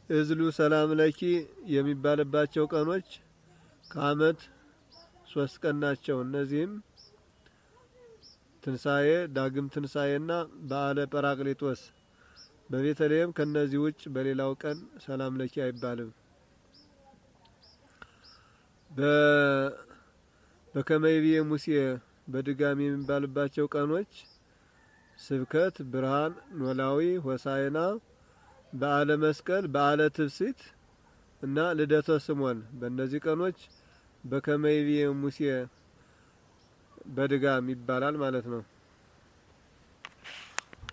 እዝሉ ሰላም ለኪ የሚባልባቸው ቀኖች ከዓመት ሶስት ቀን ናቸው። እነዚህም ትንሣኤ፣ ዳግም ትንሣኤና በዓለ ጰራቅሊጦስ። በቤተልሔም ከነዚህ ውጭ በሌላው ቀን ሰላም ለኪ አይባልም። በከመይቤ ሙሴ በድጋሚ የሚባልባቸው ቀኖች ስብከት፣ ብርሃን፣ ኖላዊ፣ ሆሳይና፣ በዓለ መስቀል፣ በዓለ ትብሲት እና ልደተ ስሞን። በእነዚህ ቀኖች በከመይቤ ሙሴ በድጋም ይባላል ማለት ነው።